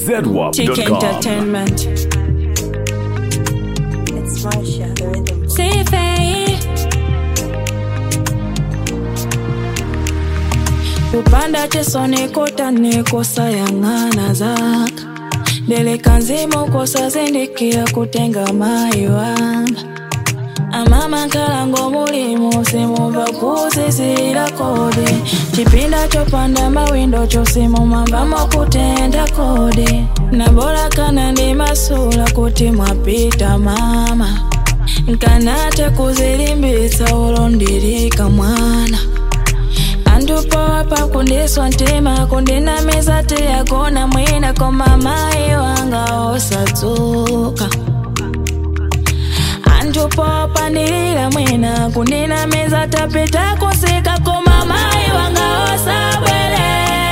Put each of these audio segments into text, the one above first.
Chick ZWAP.com. Entertainment. It's Marsha, the rhythm. Sifei kupanda chisoni kotani kusayang'ana zaka ndeleka nzima ukosazindikira kutenga mayi wanga amama nkalango mulimu simumva kuzizira kodi chipinda chopanda mawindo chosimumambamo kutenda kodi nabola kana ndi masula kuti mwapita mama nkanate kuzilimbitsa ulondirika mwana andupowa pakundiswa ntima kundinamiza tiyagona mwina koma mayi wanga osadzuka antupopa ndilila mwina kundinamiza tapita kusika koma mayi wanga osabwelela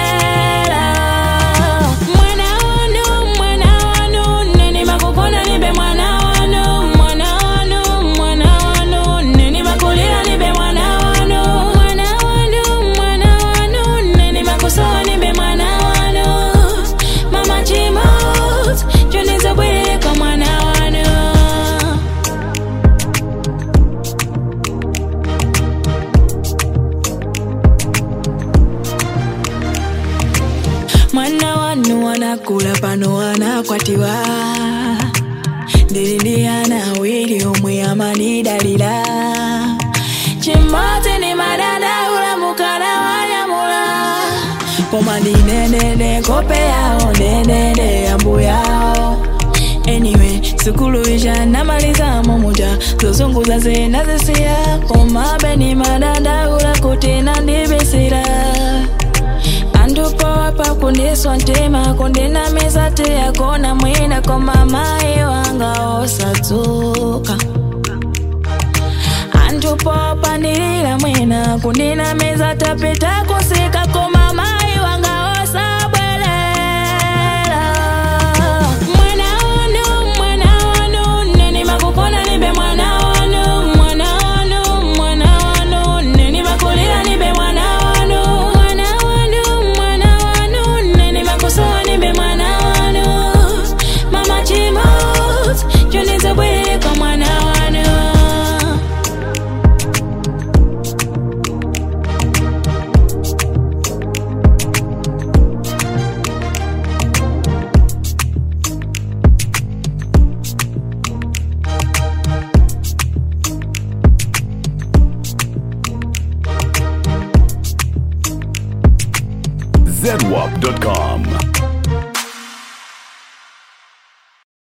mwana wanu mwana wanu neni makukona nibe mwana wanu mwana wanu mwana wanu neni makulila nibe mwana wanu mwana wanu mwana wanu neni makusowa nibe mwana wanu mama chimos chonizabweleka mwana wanu mwana wanu anakula pano anakwatiwa ndililiana awiri omwe amanidalira chimodzi ni madadaula mukala wanyamula koma ndinenene kope yawo nenene yambu yawo anyway sukulu isha namalizamo muja zozunguza zinazisiya komabe ni madadaula kuti nandibisira andupowa pakundiswa ntima kundinamiza tiyagona mwina koma mayi wanga osadzuka andupopa ndilila mwina kundinamiza tapita kusika koma mayi wanga osabwelela mwana wanu mwana wanu neni makukona nibe mwana wanu mwana wanu mwana wanu neni makulila nibe mwana wanu mwana wanu mwana wanu neni makusowa nibe mwana wanu mama chimos chonizabweleka mwana wanu ZWAP.com.